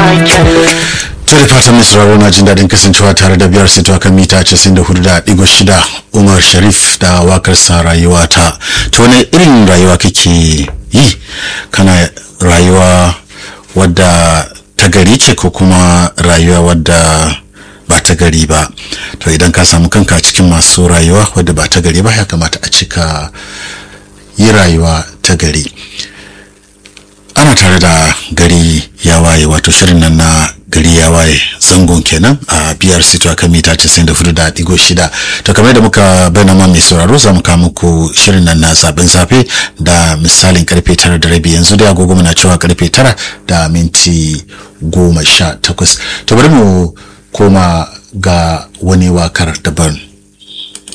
to da fatan mai sauraro na jin daɗin kasancewa tare da biyar sito kan mita 94.6 umar sharif da wakar sa rayuwa ta to ne irin rayuwa kake yi kana rayuwa wadda ta gari ce ko kuma rayuwa wadda ba ta gari ba to idan ka samu kanka cikin masu rayuwa wadda ba ta gari ba ya kamata a cika yi rayuwa ta gari ana tare da gari ya waye wato shirin nan na gari ya waye zangon kenan a biyar sito a kan mita 94.6 to kamar da muka bayyana ma mai sauraro za mu kawo muku shirin nan na zaben safe da misalin karfe tara da rabi yanzu da agogo muna cewa karfe tara da minti goma sha takwas to bari mu koma ga wani wakar daban